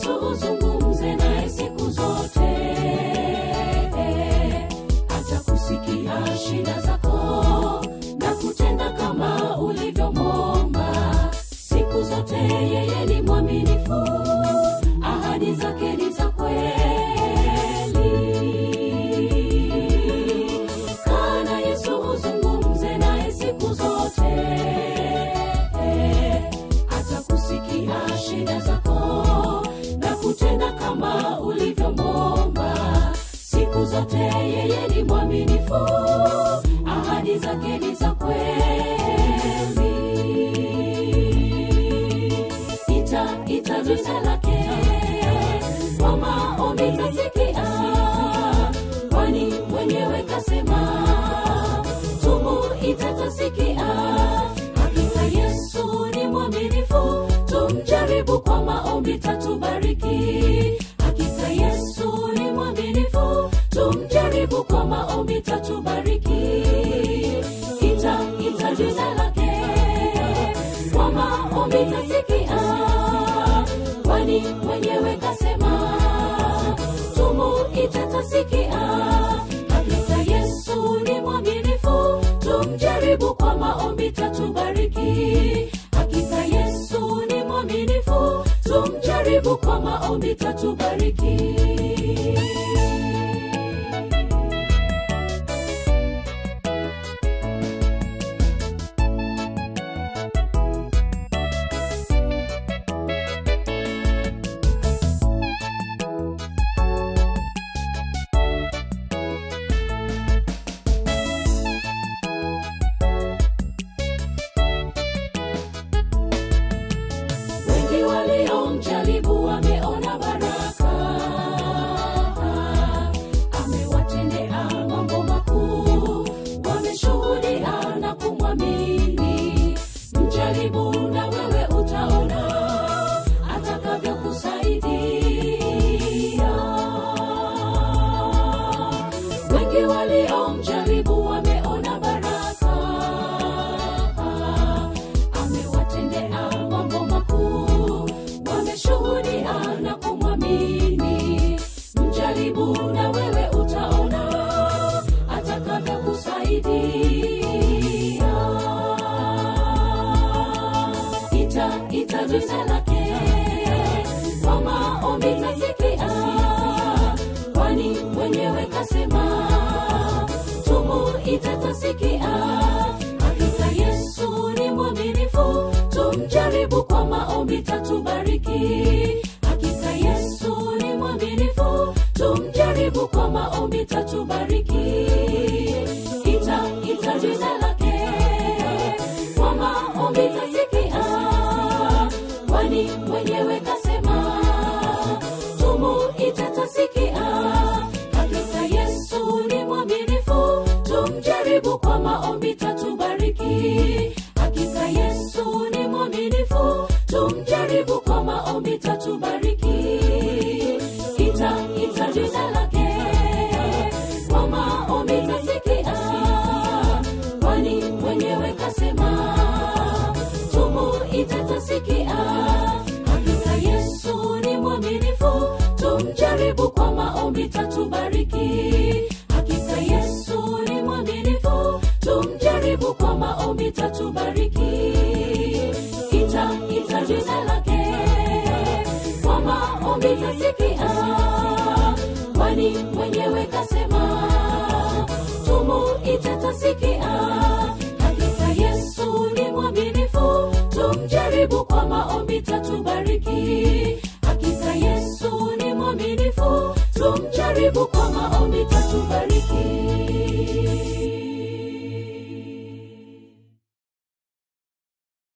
yesu uzungumze naye siku zote atakusikia shida zako na kutenda kama ulivyomwomba siku zote yeye ni mwaminifu ahadi zake ni za kweli kana yesu uzungumze naye siku zote atakusikia shida zako na kutenda kama ulivyomwomba siku zote yeye ni mwaminifu ahadi zake ni za kweli ita ita jina lake kwa maombi tasikia kwani mwenyewe kasema tumu itatasikia hakika yesu ni mwaminifu tumjaribu kwa maombi tatubariki hakika yesu ni mwaminifu tumjaribu kwa maombi tatubariki ita ita jina lake kwa maombi tasikia kwani mwenyewe kasema tumu itatasikia hakika yesu ni mwaminifu tumjaribu kwa maombi tatubariki hakika yesu ni mwaminifu tumjaribu kwa maombi tatubariki wengi waliomjaribu wameona baraka amewatendea mambo makuu wameshuhudia na kumwamini mjaribu na wewe utaona atakavyokusaidia wengi waliomjaribu wameona baraka amewatendea mambo makuu wameshuhudia na kumwamini mjaribu na wewe utaona atakavyokusaidia ita ita jina lake kwa maombi tasikia kwani mwenyewe kasema tumu itatasikia hakika yesu ni mwaminifu tumjaribu kwa maombi tatubariki hakika yesu ni mwaminifu tumjaribu kwa maombi tatubariki ita ita jina lake kwa maombi tasikia kwani mwenyewe kasema tumu itatasikia hakika yesu ni mwaminifu tumjaribu kwa maombi tatubariki hakika yesu ni mwaminifu tumjaribu kwa maombi tatubariki ita ita jina lake kwa maombi tasikia kwani mwenyewe kasema tumu itatasikia hakika yesu ni mwaminifu tumjaribu kwa maombi tatubariki hakika yesu ni mwaminifu tumjaribu kwa maombi tatubariki ita ita jina lake kwa maombi tasikia kwani mwenyewe kasema tumu itatasikia hakika yesu ni mwaminifu tumjaribu kwa maombi tatubariki hakika yesu ni mwaminifu tumjaribu kwa maombi tatubariki